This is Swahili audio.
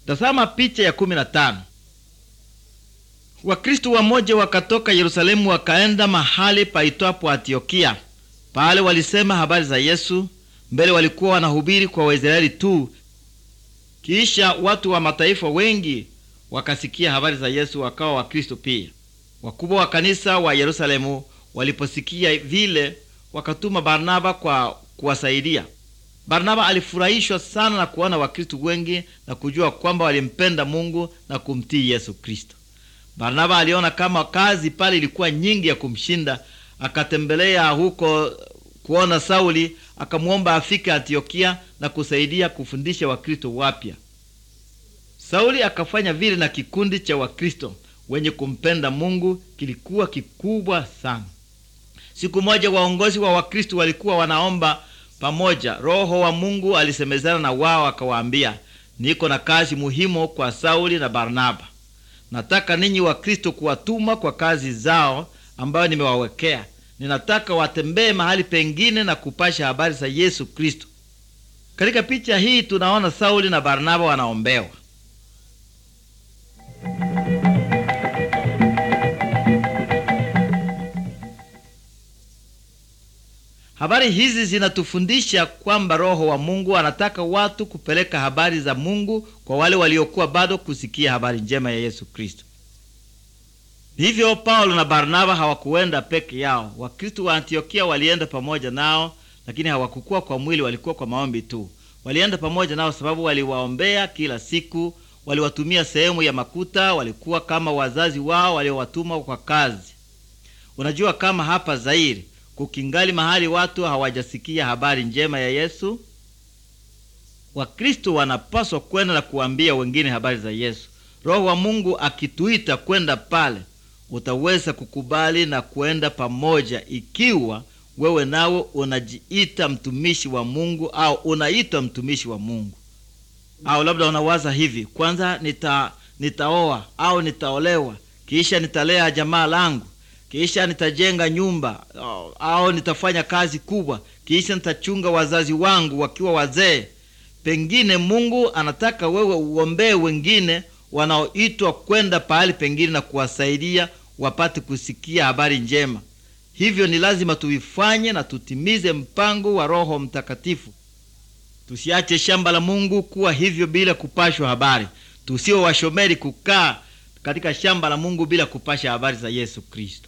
Tazama picha ya kumi na tano. Wakristo wamoja wakatoka Yerusalemu wakaenda mahali paitwapo Antiokia. Pale walisema habari za Yesu. Mbele walikuwa wanahubiri kwa Waisraeli tu, kisha watu wa mataifa wengi wakasikia habari za Yesu wakawa Wakristo pia. Wakubwa wa kanisa wa Yerusalemu waliposikia vile, wakatuma Barnaba kwa kuwasaidia. Barnaba alifurahishwa sana na kuona Wakristo wengi na kujua kwamba walimpenda Mungu na kumtii Yesu Kristo. Barnaba aliona kama kazi pale ilikuwa nyingi ya kumshinda, akatembelea huko kuona Sauli, akamwomba afike Antiokia na kusaidia kufundisha Wakristo wapya. Sauli akafanya vile na kikundi cha Wakristo wenye kumpenda Mungu kilikuwa kikubwa sana. Siku moja waongozi wa Wakristo walikuwa wanaomba pamoja. Roho wa Mungu alisemezana na wao akawaambia, niko na kazi muhimu kwa Sauli na Barnaba. Nataka ninyi Wakristo kuwatuma kwa kazi zao ambayo nimewawekea. Ninataka watembee mahali pengine na kupasha habari za Yesu Kristo. Katika picha hii tunaona Sauli na Barnaba wanaombewa. Habari hizi zinatufundisha kwamba Roho wa Mungu anataka watu kupeleka habari za Mungu kwa wale waliokuwa bado kusikia habari njema ya Yesu Kristo. Hivyo Paulo na Barnaba hawakuenda peke yao. Wakristo wa Antiokia walienda pamoja nao, lakini hawakukuwa kwa mwili, walikuwa kwa maombi tu. Walienda pamoja nao sababu waliwaombea kila siku, waliwatumia sehemu ya makuta, walikuwa kama wazazi wao waliowatuma kwa kazi. Unajua kama hapa Zairi kukingali mahali watu hawajasikia habari njema ya Yesu. Wakristo wanapaswa kwenda na kuambia wengine habari za Yesu. Roho wa Mungu akituita kwenda pale, utaweza kukubali na kwenda pamoja, ikiwa wewe nawe unajiita mtumishi wa Mungu au unaitwa mtumishi wa Mungu. Au labda unawaza hivi, kwanza nita nitaoa au nitaolewa, kisha nitalea jamaa langu kisha nitajenga nyumba au nitafanya kazi kubwa, kisha nitachunga wazazi wangu wakiwa wazee. Pengine Mungu anataka wewe uombee wengine wanaoitwa kwenda pahali pengine na kuwasaidia wapate kusikia habari njema. Hivyo ni lazima tuifanye na tutimize mpango wa Roho Mtakatifu. Tusiache shamba la Mungu kuwa hivyo bila kupashwa habari. Tusiwe washomeri kukaa katika shamba la Mungu bila kupasha habari za Yesu Kristo.